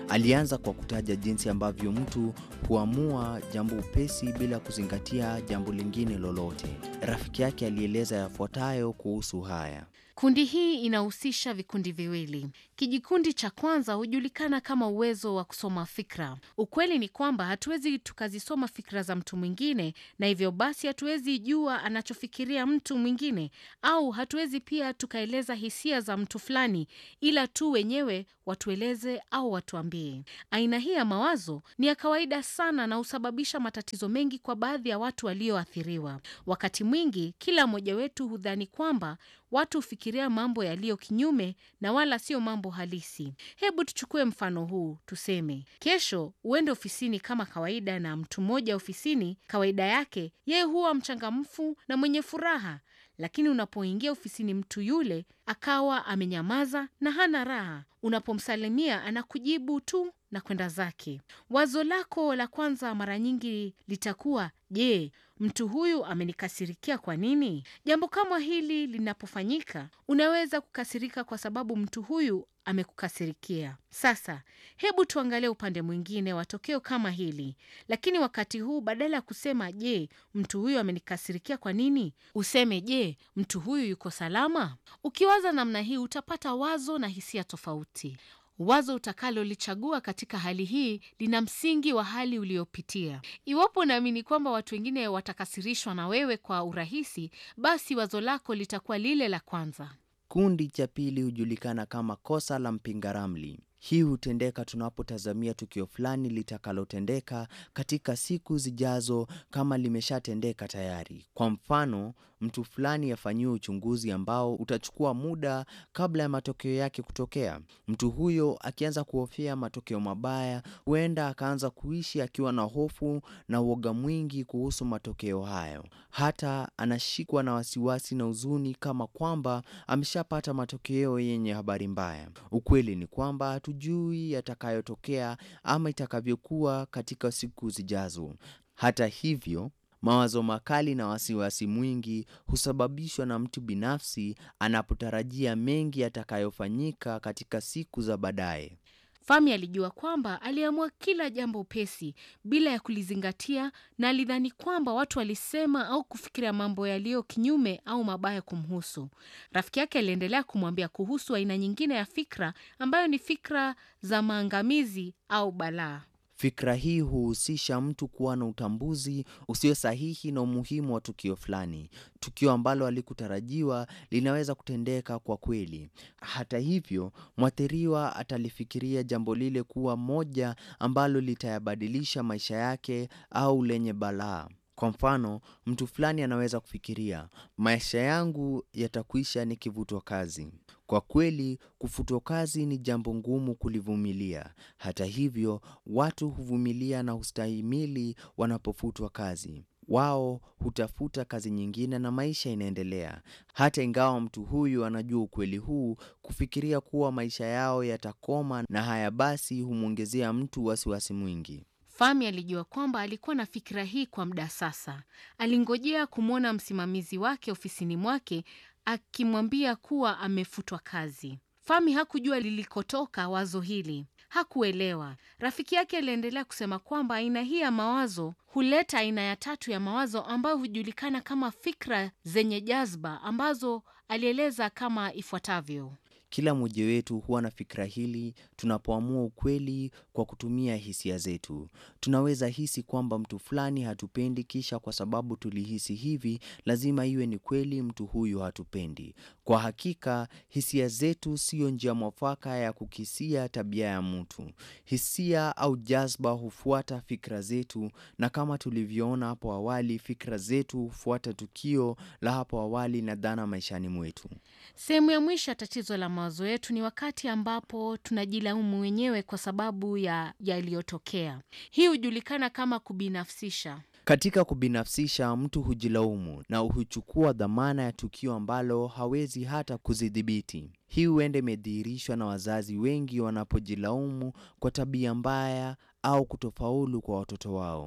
Alianza kwa kutaja jinsi ambavyo mtu huamua jambo upesi bila kuzingatia jambo lingine lolote. Rafiki yake alieleza yafuatayo kuhusu haya. Kundi hii inahusisha vikundi viwili. Kijikundi cha kwanza hujulikana kama uwezo wa kusoma fikra. Ukweli ni kwamba hatuwezi tukazisoma fikra za mtu mwingine, na hivyo basi hatuwezi jua anachofikiria mtu mwingine, au hatuwezi pia tukaeleza hisia za mtu fulani, ila tu wenyewe watueleze au watuambie. Aina hii ya mawazo ni ya kawaida sana na husababisha matatizo mengi kwa baadhi ya watu walioathiriwa. Wakati mwingi, kila mmoja wetu hudhani kwamba watu hufikiria mambo yaliyo kinyume na wala sio mambo halisi. Hebu tuchukue mfano huu, tuseme kesho uende ofisini kama kawaida, na mtu mmoja ofisini, kawaida yake yeye huwa mchangamfu na mwenye furaha, lakini unapoingia ofisini mtu yule akawa amenyamaza na hana raha. Unapomsalimia anakujibu tu na kwenda zake. Wazo lako la kwanza mara nyingi litakuwa je, mtu huyu amenikasirikia kwa nini? Jambo kama hili linapofanyika, unaweza kukasirika kwa sababu mtu huyu amekukasirikia. Sasa hebu tuangalie upande mwingine wa tokeo kama hili, lakini wakati huu badala ya kusema je, mtu huyu amenikasirikia kwa nini, useme je, mtu huyu yuko salama. Ukiwaza namna hii, utapata wazo na hisia tofauti. Wazo utakalolichagua katika hali hii lina msingi wa hali uliopitia. Iwapo unaamini kwamba watu wengine watakasirishwa na wewe kwa urahisi, basi wazo lako litakuwa lile la kwanza. Kundi cha pili hujulikana kama kosa la mpinga ramli. Hii hutendeka tunapotazamia tukio fulani litakalotendeka katika siku zijazo kama limeshatendeka tayari. Kwa mfano, mtu fulani afanyiwe uchunguzi ambao utachukua muda kabla ya matokeo yake kutokea. Mtu huyo akianza kuhofia matokeo mabaya, huenda akaanza kuishi akiwa na hofu na uoga mwingi kuhusu matokeo hayo. Hata anashikwa na wasiwasi na huzuni kama kwamba ameshapata matokeo yenye habari mbaya. Ukweli ni kwamba hatujui yatakayotokea ama itakavyokuwa katika siku zijazo. Hata hivyo, mawazo makali na wasiwasi mwingi husababishwa na mtu binafsi anapotarajia mengi yatakayofanyika katika siku za baadaye. Fami alijua kwamba aliamua kila jambo upesi bila ya kulizingatia, na alidhani kwamba watu walisema au kufikiria mambo yaliyo kinyume au mabaya kumhusu. Rafiki yake aliendelea kumwambia kuhusu aina nyingine ya fikra ambayo ni fikra za maangamizi au balaa. Fikra hii huhusisha mtu kuwa na utambuzi usio sahihi na umuhimu wa tukio fulani. Tukio ambalo halikutarajiwa linaweza kutendeka kwa kweli. Hata hivyo, mwathiriwa atalifikiria jambo lile kuwa moja ambalo litayabadilisha maisha yake au lenye balaa. Kwa mfano, mtu fulani anaweza kufikiria, maisha yangu yatakwisha nikivutwa kazi. Kwa kweli, kufutwa kazi ni jambo ngumu kulivumilia. Hata hivyo, watu huvumilia na hustahimili wanapofutwa kazi. Wao hutafuta kazi nyingine na maisha inaendelea. Hata ingawa mtu huyu anajua ukweli huu, kufikiria kuwa maisha yao yatakoma na haya basi humwongezea mtu wasiwasi mwingi. Fami alijua kwamba alikuwa na fikira hii kwa muda sasa. Alingojea kumwona msimamizi wake ofisini mwake akimwambia kuwa amefutwa kazi. Fami hakujua lilikotoka wazo hili, hakuelewa. Rafiki yake aliendelea kusema kwamba aina hii ya mawazo huleta aina ya tatu ya mawazo ambayo hujulikana kama fikra zenye jazba, ambazo alieleza kama ifuatavyo. Kila mmoja wetu huwa na fikra hili tunapoamua ukweli kwa kutumia hisia zetu. Tunaweza hisi kwamba mtu fulani hatupendi, kisha kwa sababu tulihisi hivi, lazima iwe ni kweli mtu huyu hatupendi. Kwa hakika, hisia zetu siyo njia mwafaka ya kukisia tabia ya mtu. Hisia au jazba hufuata fikra zetu, na kama tulivyoona hapo awali, fikra zetu hufuata tukio la hapo awali na dhana maishani mwetu. Sehemu ya mwisho ya tatizo la mawazo yetu ni wakati ambapo tunajilaumu wenyewe kwa sababu ya yaliyotokea. Hii hujulikana kama kubinafsisha. Katika kubinafsisha, mtu hujilaumu na huchukua dhamana ya tukio ambalo hawezi hata kuzidhibiti. Hii huenda imedhihirishwa na wazazi wengi wanapojilaumu kwa tabia mbaya au kutofaulu kwa watoto wao.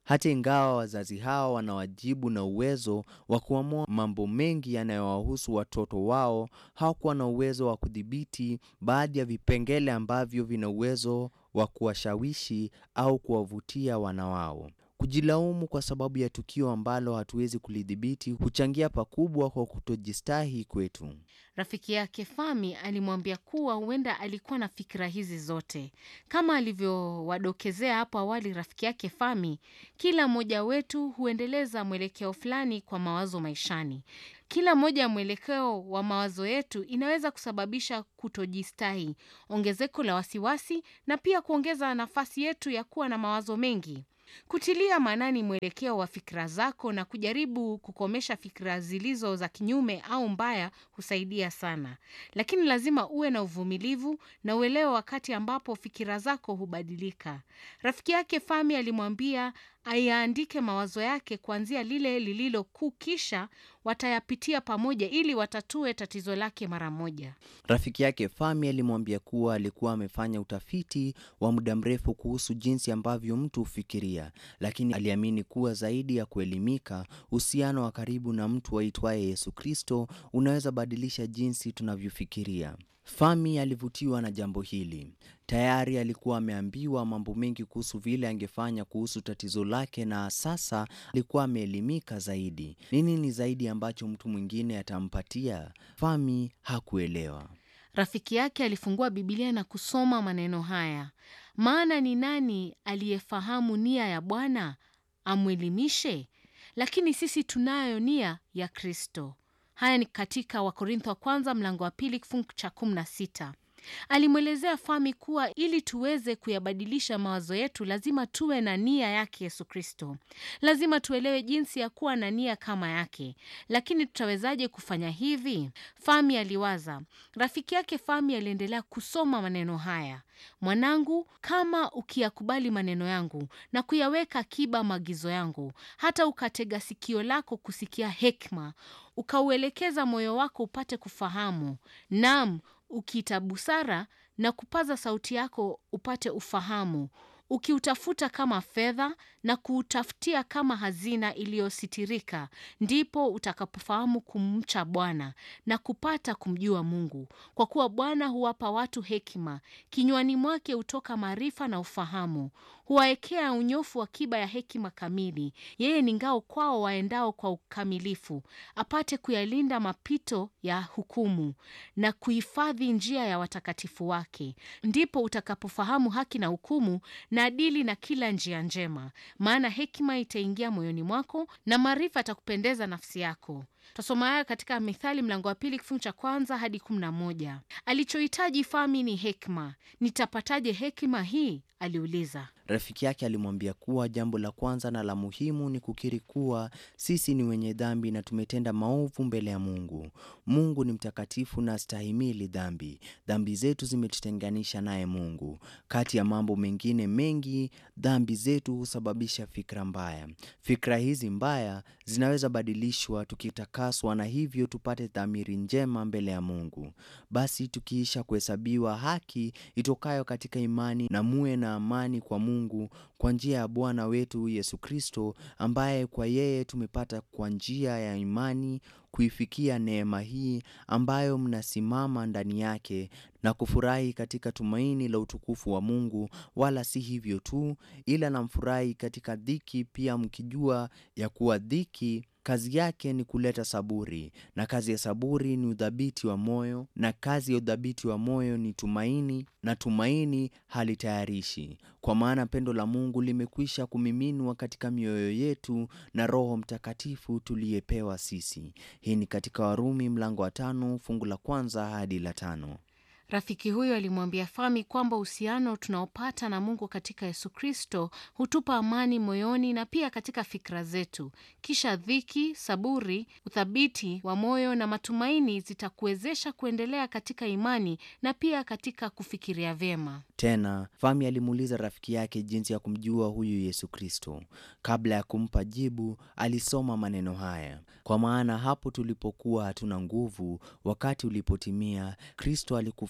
Hata ingawa wazazi hao wana wajibu na uwezo wa kuamua mambo mengi yanayowahusu watoto wao, hawakuwa na uwezo wa kudhibiti baadhi ya vipengele ambavyo vina uwezo wa kuwashawishi au kuwavutia wana wao. Kujilaumu kwa sababu ya tukio ambalo hatuwezi kulidhibiti huchangia pakubwa kwa kutojistahi kwetu. Rafiki yake Fami alimwambia kuwa huenda alikuwa na fikira hizi zote. Kama alivyowadokezea hapo awali rafiki yake Fami, kila mmoja wetu huendeleza mwelekeo fulani kwa mawazo maishani. Kila moja ya mwelekeo wa mawazo yetu inaweza kusababisha kutojistahi, ongezeko la wasiwasi na pia kuongeza nafasi yetu ya kuwa na mawazo mengi. Kutilia maanani mwelekeo wa fikra zako na kujaribu kukomesha fikra zilizo za kinyume au mbaya husaidia sana, lakini lazima uwe na uvumilivu na uelewa wakati ambapo fikira zako hubadilika. Rafiki yake Fami alimwambia ayaandike mawazo yake kuanzia lile lililo kuu, kisha watayapitia pamoja ili watatue tatizo lake mara moja. Rafiki yake Fami alimwambia kuwa alikuwa amefanya utafiti wa muda mrefu kuhusu jinsi ambavyo mtu hufikiria, lakini aliamini kuwa zaidi ya kuelimika, uhusiano wa karibu na mtu aitwaye Yesu Kristo unaweza badilisha jinsi tunavyofikiria. Fami alivutiwa na jambo hili. Tayari alikuwa ameambiwa mambo mengi kuhusu vile angefanya kuhusu tatizo lake, na sasa alikuwa ameelimika zaidi. Nini ni zaidi ambacho mtu mwingine atampatia? Fami hakuelewa. Rafiki yake alifungua Biblia na kusoma maneno haya: maana ni nani aliyefahamu nia ya Bwana amwelimishe? Lakini sisi tunayo nia ya Kristo. Haya ni katika Wakorintho wa kwanza mlango wa pili kifungu cha kumi na sita. Alimwelezea Fami kuwa ili tuweze kuyabadilisha mawazo yetu lazima tuwe na nia yake Yesu Kristo. Lazima tuelewe jinsi ya kuwa na nia kama yake. Lakini tutawezaje kufanya hivi? Fami aliwaza. Rafiki yake Fami aliendelea kusoma maneno haya: mwanangu, kama ukiyakubali maneno yangu na kuyaweka akiba maagizo yangu, hata ukatega sikio lako kusikia hekima, ukauelekeza moyo wako upate kufahamu, naam ukiita busara na kupaza sauti yako upate ufahamu, ukiutafuta kama fedha na kuutafutia kama hazina iliyositirika, ndipo utakapofahamu kumcha Bwana na kupata kumjua Mungu, kwa kuwa Bwana huwapa watu hekima, kinywani mwake hutoka maarifa na ufahamu. Huwaekea unyofu akiba ya hekima kamili. Yeye ni ngao kwao waendao kwa ukamilifu, apate kuyalinda mapito ya hukumu na kuhifadhi njia ya watakatifu wake. Ndipo utakapofahamu haki na hukumu na adili na kila njia njema, maana hekima itaingia moyoni mwako na maarifa atakupendeza nafsi yako. Tasoma haya katika Mithali mlango wa pili kifungu cha kwanza hadi kumi na moja. Alichohitaji Fami ni hekima. Nitapataje hekima hii? aliuliza. Rafiki yake alimwambia kuwa jambo la kwanza na la muhimu ni kukiri kuwa sisi ni wenye dhambi na tumetenda maovu mbele ya Mungu. Mungu ni mtakatifu na astahimili dhambi. Dhambi zetu zimetutenganisha naye Mungu. Kati ya mambo mengine mengi, dhambi zetu husababisha fikra mbaya. Fikra hizi mbaya zinaweza badilishwa tukitakaswa, na hivyo tupate dhamiri njema mbele ya Mungu. Basi tukiisha kuhesabiwa haki itokayo katika imani, na muwe na amani kwa Mungu kwa njia ya Bwana wetu Yesu Kristo, ambaye kwa yeye tumepata kwa njia ya imani kuifikia neema hii ambayo mnasimama ndani yake na kufurahi katika tumaini la utukufu wa Mungu. Wala si hivyo tu, ila namfurahi katika dhiki pia, mkijua ya kuwa dhiki kazi yake ni kuleta saburi, na kazi ya saburi ni udhabiti wa moyo, na kazi ya udhabiti wa moyo ni tumaini, na tumaini halitayarishi, kwa maana pendo la Mungu limekwisha kumiminwa katika mioyo yetu na Roho Mtakatifu tuliyepewa sisi. Hii ni katika Warumi mlango wa tano fungu la kwanza hadi la tano. Rafiki huyo alimwambia Fami kwamba uhusiano tunaopata na Mungu katika Yesu Kristo hutupa amani moyoni na pia katika fikra zetu. Kisha dhiki, saburi, uthabiti wa moyo na matumaini zitakuwezesha kuendelea katika imani na pia katika kufikiria vyema. Tena Fami alimuuliza rafiki yake jinsi ya kumjua huyu Yesu Kristo. Kabla ya kumpa jibu, alisoma maneno haya: kwa maana hapo tulipokuwa hatuna nguvu, wakati ulipotimia, Kristo alikufa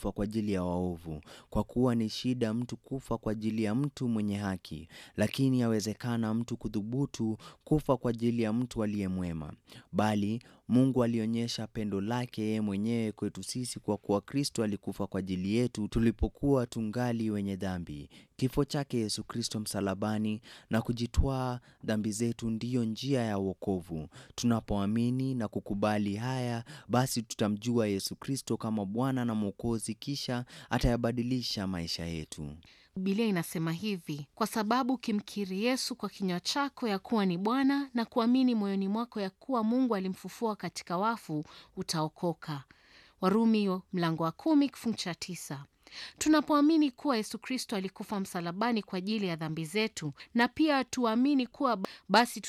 kufa kwa ajili ya waovu, kwa kuwa ni shida mtu kufa kwa ajili ya mtu mwenye haki, lakini yawezekana mtu kudhubutu kufa kwa ajili ya mtu aliye mwema. Bali Mungu alionyesha pendo lake yeye mwenyewe kwetu sisi kwa kuwa Kristo alikufa kwa ajili yetu tulipokuwa tungali wenye dhambi. Kifo chake Yesu Kristo msalabani na kujitwaa dhambi zetu ndiyo njia ya wokovu. Tunapoamini na kukubali haya, basi tutamjua Yesu Kristo kama Bwana na Mwokozi, kisha atayabadilisha maisha yetu. Biblia inasema hivi: kwa sababu ukimkiri Yesu kwa kinywa chako ya kuwa ni Bwana na kuamini moyoni mwako ya kuwa Mungu alimfufua katika wafu, utaokoka. Warumi mlango wa kumi kifungu cha tisa. Tunapoamini kuwa Yesu Kristo alikufa msalabani kwa ajili ya dhambi zetu na pia tuamini kuwa basi